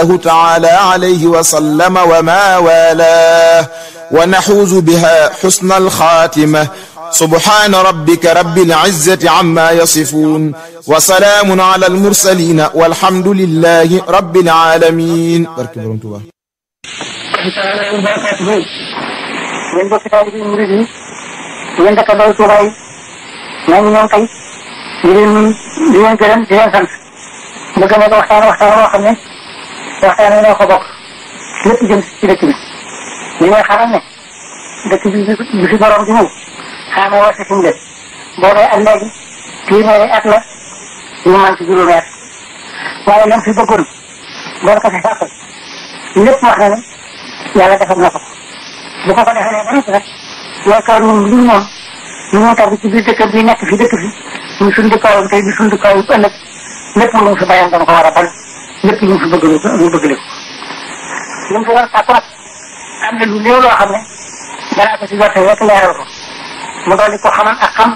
تعالى عليه وسلم وما والاه ونحوز بها حسن الخاتمة سبحان ربك رب العزة عما يصفون وسلام على المرسلين والحمد لله رب العالمين yéen bokki taalibe yi murid yi yéen dëkkandoo Tuuba yi ñoo ngi ñëw tey di leen di leen gërëm di leen sant bëgg na waxtaan waxtaan woo xam ne waxtaan wi ñoo ko bokk lépp jëm ci dëkk bi li ngay xamal ne dëkk bi bi fi borom di ñëw xaama war si suñu dëkk boobee ak léegi téeméeri at la ñu man ci juróomi at waaye lam fi bëggoon doon ko fi sàkkal lépp wax na ne yàlla defal na ko bu ko ko defalee ba noppi nag yaakaar ñun li moom ñu ñoo tax ci biir dëkk bi nekk fi dëkk fi ñu suñ dëkkaayam tey di suñ dëkkaayam ëllëg lépp lu mu fi bayan dana ko war a bal lépp lu mu fi bëgg ñu bëgg ko li mu fi war a sàkku nag am na lu néew loo xam ne danaa ko si jotte rek leeral ko mu dolli ko xamal ak xam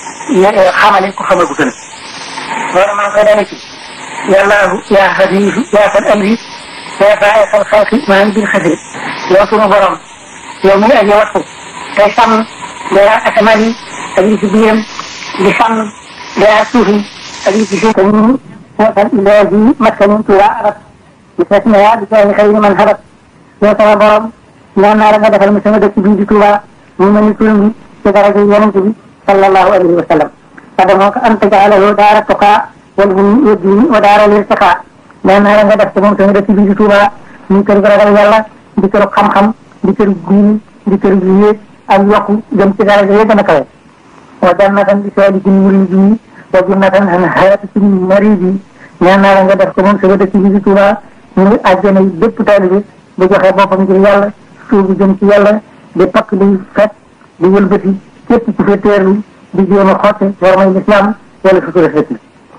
xamali ko xamal bu gën loolu maa ngi koy dale ci yàllaahu yaa xadiisu yaa fal amri yaa faay xal xalqi maa ngi bil xasri yow sunu borom yow mi aji wattu tey sàmm dara asamaan yi ak li ci biiram di sàmm dara suuf yi ak li ci suuf te ñu wootal ilaahi maskanin tuuba arab bi tasmiya bi jaay xëy man xabat yow sama borom ñaan naa la nga defal mi sama dëkk bii di tuuba mu mel ni turam bi ci daraja yonent bi sallallahu alayhi wa sallam adamoo ko an tajaalahu daara tuqaa wal hum yeddiini wa daara lirtiqaa ñaan naa la nga def ci moom sama dëkk bii di tuuba muy kër gu ragal yàlla di kër xam-xam di kër diini di kër gi yéeg ak yokku jëm ci daraja ya gën a kawe wa jannatan li saalikin muridi wa jannatan an hayati maridi ñaan naa la nga def ko moom sama dëkk bi di Tuuba ñu ngi àjjana yi bépp taalibe bu joxe boppam ngir yàlla suubu jëm ci yàlla di pakk di fet di wëlbati képp ci fa teerlu di jéem a xotte war may lislaam wala sutura fekk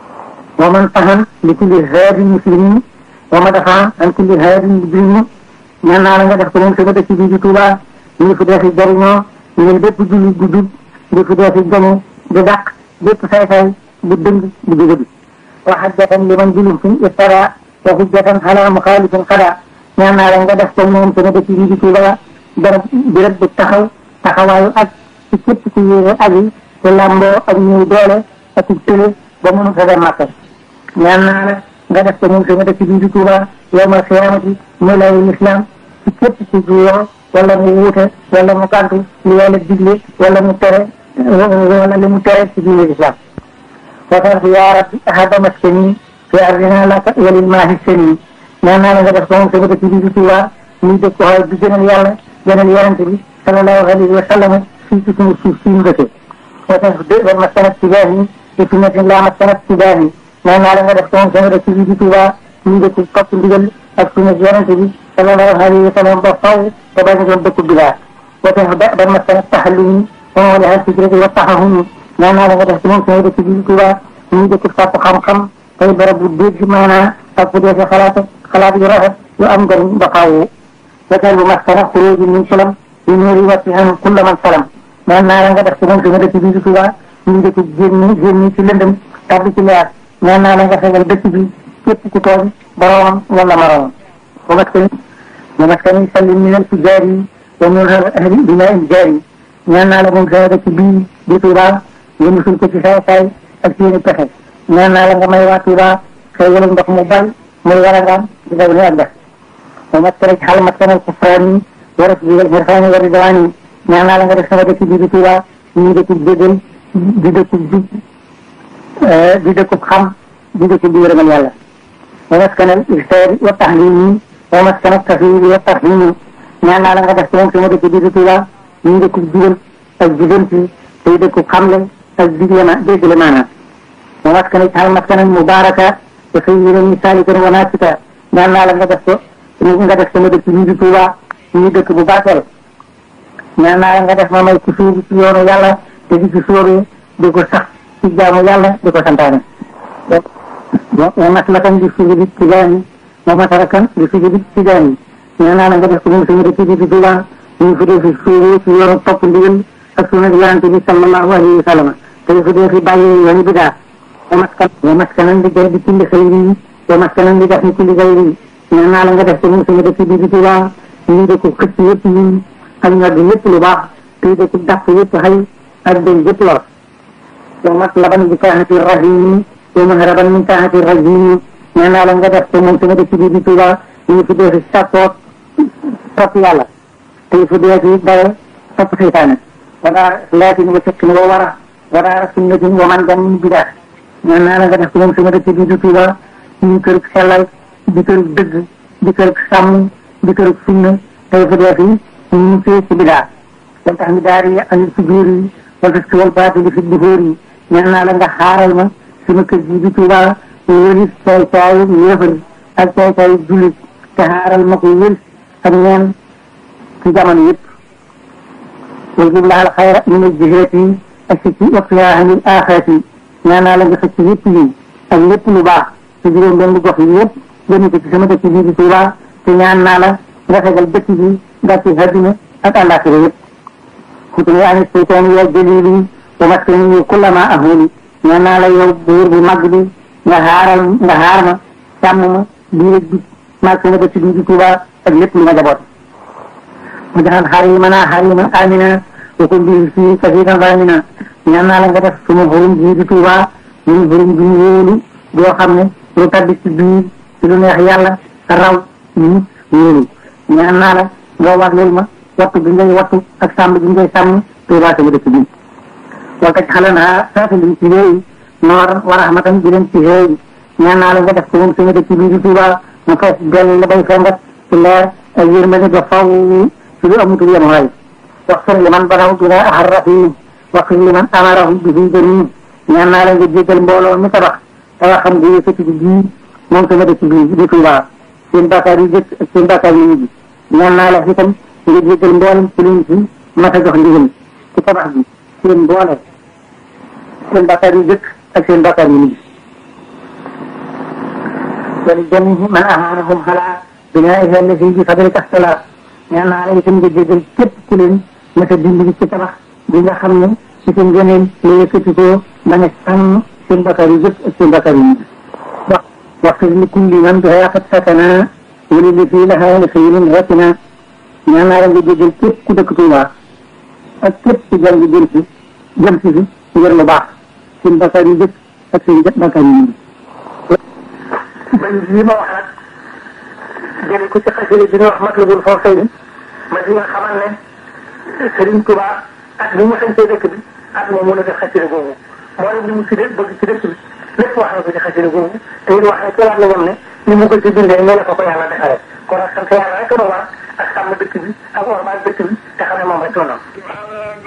wa man tahan li kulli haadin muslimin wa ma dafa an kulli haadin mujrimin ñaan naa la nga def ko moom sama dëkk bii di Touba ñu ngi fi dee fi jariñoo ñu ngi bépp julli bu jub di fi dee fi gañe di dàq bépp say-say bu dëng bu jóge bi wa hajjatan li man julum fi iftara wa hujjatan ala muxaalifin xada ñaan naa la nga def ko moom sama dëkk bii di Touba barab birab bu taxaw taxawaayu ak ci képp ci yéene ak yi te làmboo ak ñëw doole ak ci tële ba mënu fa dem Makka ñaan naa la nga def ko moom sama dëkk bii di Touba yawmal xiyaamati muy layu lislaam ci képp ci juyoo wala mu wuute wala mu gàntu li yàlla digle wala mu tere wala li mu tere ci diine lislaam wasarf yaa rabbi ahada maskani fi ardina laka walil maahi seni ñaan naa la nga def ko moom sama dëkk bii di Touba muy dëkk waaye bi gënal yàlla gënal yonente bi sallallahu alayhi wa sallam fii ci suñu suuf si ñu dëkkee wasarf dé wal maskanat tijaani fi sunnatin la maskanat tijaani ñaan naa la nga def ko moom sama dëkk bii di Touba muy dëkk topp ndigal ak sunna yonente bi sallallahu alayhi wa sallam ba faw te bañ doon dëkk bilaar wasarf da ban maskanat taxallumi wa mawlaha fikrati wa taxahumi ñaan naa la nga def ci moom sama dëkk bii di Touba muy dëkk sàpp xam-xam tey barab bu dégg maanaa ak bu dee xalaat xalaat yu rafet yu am njëriñ ba faaw wasal bu maskana xuruji min salam yu nuuri wasihan kulla man salam ñaan naa la nga def ci moom sama dëkk bii di Touba muy dëkk génni génni ci lëndëm tabbi ci leer ñaan naa la nga fegal dëkk bi képp ku tooñ boroomam wala moroomam wa maskani wa maskani sallim min al fujaari wa min ahli binaa il jaari ñaan naa la moom sama dëkk bii di Touba nga musul ko ci saay saay ak seeni pexe ñaan naa la nga may waa Touba xëy wala ndox mu bal muy warangaan di daw ni ak def wa maskani xal maskanal kufraani wa rasbil irfaani wa ridwaani ñaan naa la nga def sama dëkk bii di Touba ñu dëkkub déggal di dëkkub jub di dëkkub xam di dëkkub di yërëmal yàlla wa maskanal irsaadi wa tahlimi wa maskanal tafwidi wa tarhimi ñaan naa la nga def ci moom sama dëkk bii di Touba ñu dëkkub jubal ak jubanti tey dëkkub xamle ak digle ma déggale maanaam wa maskani xal maskanan mubaraka wa sayyidan misalikan wa nasika ñaan naa la nga def ko nga def sama dëkk bii di Touba ñu dëkk bu barkeel ñaan naa la nga def ma may ci suubu ci yoonu yàlla te di ci sóoru di ko sax ci jaamu yàlla di ko santaane wa maslakan di sujudi tijaani wa masarakan di sujudi tijaani ñaan naa la nga def ko moom sama dëkk bii di Touba ñu fi dee fi sóoru ci yoonu topp ndigal ak sunna yonente bi sallallahu alayhi wa sallam te fi dee fi bàyyi yoonu bidaa wa maskan wa maskanan di jay di kulli xayri wa maskanan di def ni kulli xayri nee naa la nga def ko moom sama dëkk bi di Tuuba ñu de ko xëcc yëpp yi ak ñor bi lépp lu baax te de ko dàq yëpp xëy ak den yëpp lor yow mat laban bi taxati rahim yow ma raban min taxati rajim nee naa la nga def ko moom sama dëkk bi di Tuuba ñu fi dee si sàppoot topp yàlla te fu dee si dawe topp seytaane wala laatin wa fiqin wa wara wala sunnatin wa man gan min bidaa nee naa la nga def ko moom sama dëkk bi di Tuuba ñu kër sellal di kër dëgg di kër sàmm di kër sunna tey fu dee fi ñu fee ci bidaa wal tax mi daar yi anil fujuur yi wal tas wal baatili fi duhóor yi nee naa la nga xaaral ma sama kër gi di Tuuba wëris caay caayu yéefar ak caay caayu jullit te xaaral ma ko wëris ak ñeen ci jamono yëpp wal jub laal xayra min al jihaat yi ak si ci waqtihaa anil aaxaat yi nee naa la nga xëcc lépp yi ak lépp lu baax ci juróom benn gox yi yëpp jëmi ko ci sama dëkk bii di Tuuba te ñaan naa la nga fegal dëkk bi gàcce àddina ak àllaaxira yëpp xutuni ani seytaani ya jalili wa maskani kullama ahuli ñaan naa la yow buur bu mag bi nga xaaral nga xaar ma sàmm ma bii rek bi maag sama dëkk bii di Tuuba ak lépp lu ma jaboot mu jaxal xarimana xarima amina wa kun bi fii kasiiran ramina ñaan naa la nga def suma xurum bii di Tuuba ñun xurum bi wóolu boo xam ne lu tabbi ci biir ci lu neex yàlla raw ñu wóolu ñaan naa la nga war loolu ma wattu bi ngay wattu ak sàmm bi ngay sàmm Tuuba sama dëkk bi wal taj xalanaa saafiliñ ci xéeyi noor wa rahmatan bi leen ci xéeyi ñaan naa la nga def ko moom sama dëkk bii di Tuuba mu fees dell la bay fengat ci leer ak yërmande ba faw ci lu amutul yem waay waxfir li man banaw bina ahar rahim waxfir li man amarahu bihi jamim ñaan naa la nga jéggal mbooloo mi tabax tawa xam nga yëkkati bi bii moom sama dëkk bii di Tuuba seen bàkkaar yu jëkk ak seen bàkkaar yu mujj ñaan naa la itam nga jéggal mboolem ci luñ ci mat a jox ndigal ci tabax bi seen mboole seen bàkkaar yu jëkk ak seen bàkkaar yu mujj wali jamihi man ahanahum xalaa binaa'iha allati bi fadlika ixtalaa ñaan naa la itam nga jéggal képp ku leen masa dimbali ci tabax bi nga xam ne ci seen gëneel la yëkkati ko bañ a sàmm seen bàkkaar yu jëkk ak seen bàkkaar yu mujj waxfir li kulli man bihaa qad sakana wali li fii lahaa li xayrin rakina ñaan naa la nga jéggal képp ku dëkk Tuuba ak képp ku jàng jëm si jëm si fi ngir lu baax seen bàkkaar yu jëkk ak seen bàkkaar yu mujj li ma wax nag jële ko ci xasida bi ñu wax Matlabul Fawzayni ma di nga xamal ne Sëriñ Tuuba at bi mu sañtee dëkk bi at moom mën a def xasida googu moo leen li mu si def bëgg ci dëkk bi lépp wax na ko ci xasida googu te it wax ne ci laat la ñoom ne ni mu ko ci bindee ne la ko ko yàlla defaree kon ak sant yàlla rek a war ak sàmm dëkk bi ak ormaal dëkk bi te xam ne moom rek la noonu